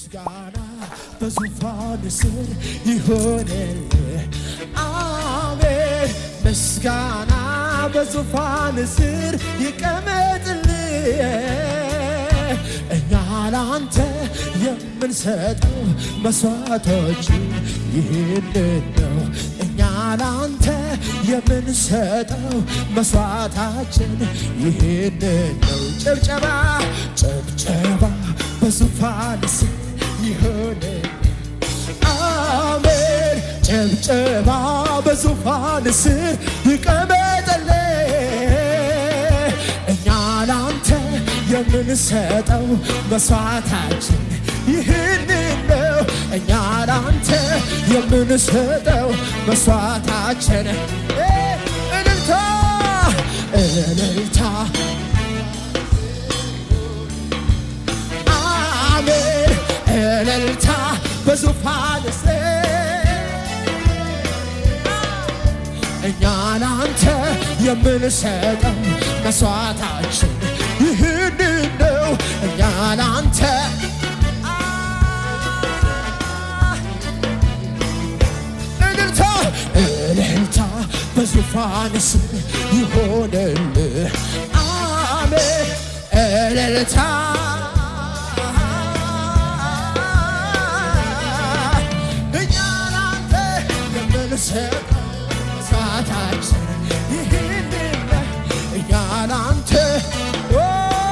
ምስጋና በዙፋን ስር ይሆንልህ። አሜን። ምስጋና በዙፋን ስር ይቀመጥልህ። እኛ ላንተ የምንሰጠው መስዋዕቶች ይህንን ነው። እኛ ላንተ የምንሰጠው መስዋዕታችን ይህንን ነው። ጭብጨባ ጭብጨባ በዙፋን ስር ይሆንልህ። አሜን። ጭብጨባ በዙፋን ስር ይቀመጥልህ። እኛ ላንተ የምንሰጠው መስዋዕታችን ይህንን ነው። እኛ ላንተ የምንሰጠው መስዋዕታችን እ እልልታ እልልታ አሜን እልልታ በዙፋን ስር እኛ ላንተ የምንሰጠው መስዋዕታችን ይህንን ነው። እኛ ላንተ እልልታ እልልታ በዙፋን ስር ይሆንልህ። አሜን እልልታ እኛ ላንተ የምንሰጠው መስዋዕታችን ይህንን ነው። እኛ ላንተ ኦ፣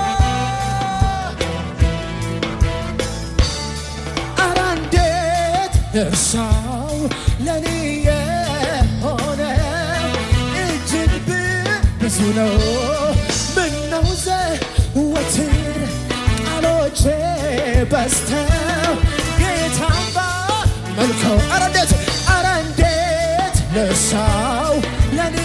ኧረ እንዴት እርሳው ለኔ የሆነ እጅግ ብ- ብዙ ነው። ምነው ዘወትር ቃሎቼ በዝተው ጌታማ መልከው ኧረ እንዴት ኧረ እንዴት ልርሳው ለኔ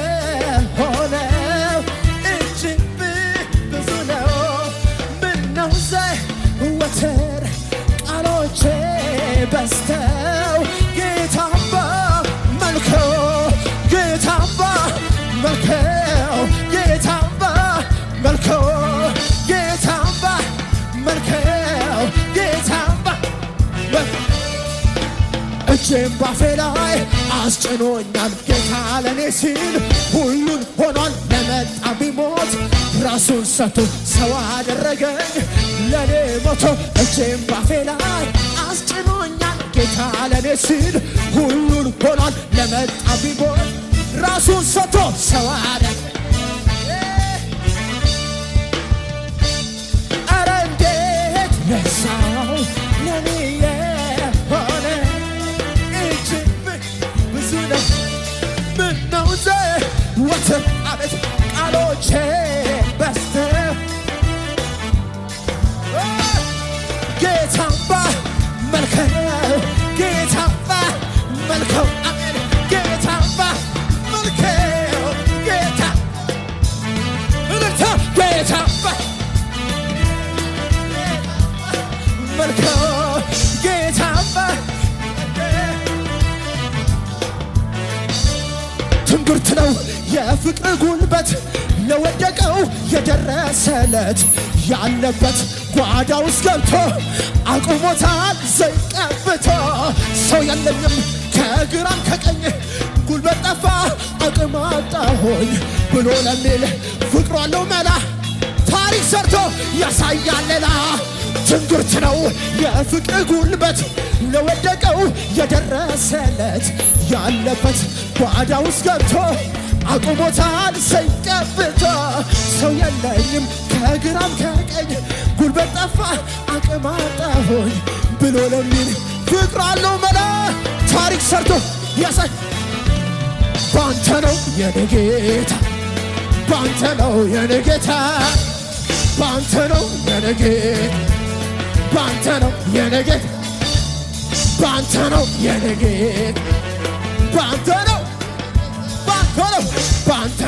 የሆነው እጅግ ብ- ብዙ ነው። ምነው ዘወትር ቃሎቼ በዝተው ጌታማ መልከው ጌታማ መልከው ጌታማ መልከው ጌታማ መልከው ጌታማ መልከው እጄም ባፌ ላይ አስጭኖኛል ጌታ ለኔ ሲል ሁሉን ሆኗል ለመጣ ቢሞት ራሱን ሰጥቶ ሰው አደረገኝ ለኔ ሞቶ እጄም ባፌ ላይ አስጭኖኛል ጌታ ለኔ ሲል ሁሉን ሆኗል ለመጣ ቢሞት ራሱን ሰጥቶ ሰው አደረገኝ ኧረ እንዴት ረሳው ለኔ የሆነ እጅግ ብ- ብዙ ነው። ምነው ዘወትር አቤት ቃሎቼ በዝተው ጌታማ መልከው ጌታማ መልከው አሜን ጌታማ መልከው ጌታ እልልታ ጌታማ መልከው ጌታማ ትንግርት ነው የፍቅር ጉልበት ለወደቀው የደረሰለት ያለበት ጓዳ ውስጥ ገብቶ አቁሞታል ዘይት ቀብቶ ሰው የለኝም ከግራም ከቀኝ ጉልበት ጠፋ አቅም አጣሆኝ ብሎ ለሚል ፍቅሩ አለው መላ ታሪክ ሰርቶ ያሳያል ሌላ ትንግርት ነው የፍቅር ጉልበት ለወደቀው የደረሰለት ያለበት ጓዳ ውስጥ ገብቶ አቁሞታል ሰይቀብቶ ሰው የለኝም ከግራም ከቀኝ ጉልበት ጠፋ አቅም አጣሆኝ ብሎ ለሚል ፍቅር አለው መላ ታሪክ ሰርቶ ያሳይ ባንተ ነው የኔ ጌታ ባንተ ነው የኔ ጌታ ባንተ ነው የኔ ጌታ ባንተ ነው የኔ ጌታ ባንተ ነው የኔ ጌታ ባንተ ነው ባንተ ነው ባንተ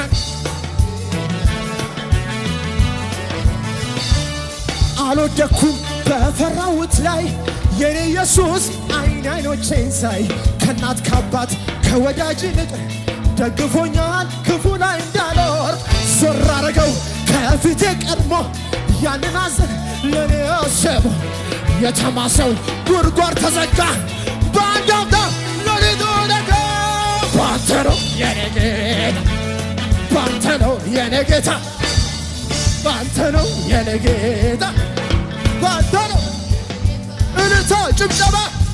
አልወደኩም በፈራሁት ላይ የኔ ኢየሱስ አይን አይኖቼን ሳይ ከእናት ከአባት ከወዳጅ ይልቅ ደግፎኛል ክፉ ላይ እንዳልወር ዞር አረገው ከፊቴ ቀድሞ ያንን አዘን ለኔ አሰበው የተማሰው ጉድጓድ ተዘጋ በአንድ አፍታ ሌሊቱ ነጋ ባንተ ነው የኔ ጌታ ባንተ ነው የኔ ጌታ ባንተ ነው የኔ ጌታ ባንተ ነው እልልታ ጭብጨባ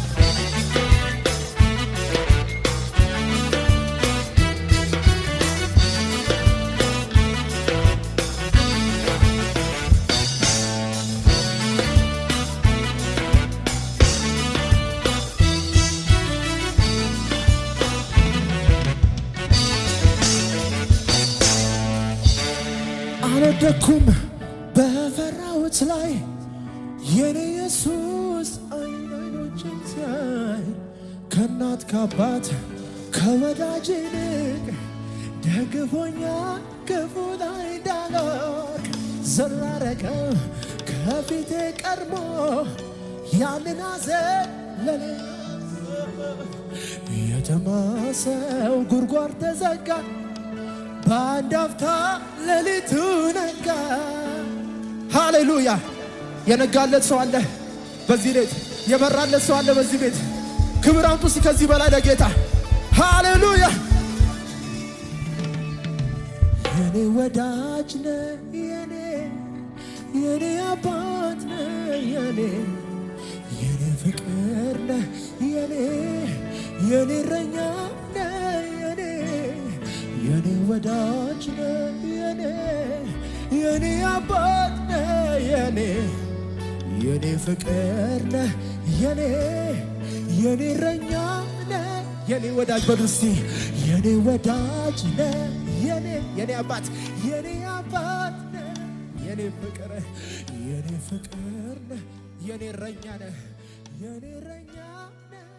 አልወደኩም በፈራሁት ላይ የኔ ኢየሱስ አይን አይኖችን ሲያይ ከእናት ከአባት ከወዳጅ ይልቅ ደግፎኛ ክፉ ላይ እንዳልወድቅ ዘላረገው ከፊቴ ቀድሞ ያንን ሐዘን ለኔ የተማሰው ጉድጓድ ተዘጋ በአንድ አፍታ ሌሊቱ ነጋ። ሃሌሉያ! የነጋለት ሰው አለ በዚህ ቤት፣ የበራለት ሰው አለ በዚህ ቤት። ክብር አምጡ እስቲ ከዚህ በላይ ለጌታ ሃሌሉያ! የኔ ወዳጅ ነ የኔ የኔ አባት ነ የኔ የኔ ፍቅር ነ የኔ የኔ እረኛ ነ የኔ የኔ ወዳጅ ነ የኔ የኔ አባት ነ የኔ የኔ ፍቅር ነ የኔ የኔ እረኛ ነ የኔ ወዳጅ በሉ እስቲ የኔ ወዳጅ ነ የኔ የኔ አባት የኔ አባት ነ የኔ ፍቅር የኔ ፍቅር ነ የኔ እረኛ ነ የኔ እረኛ ነ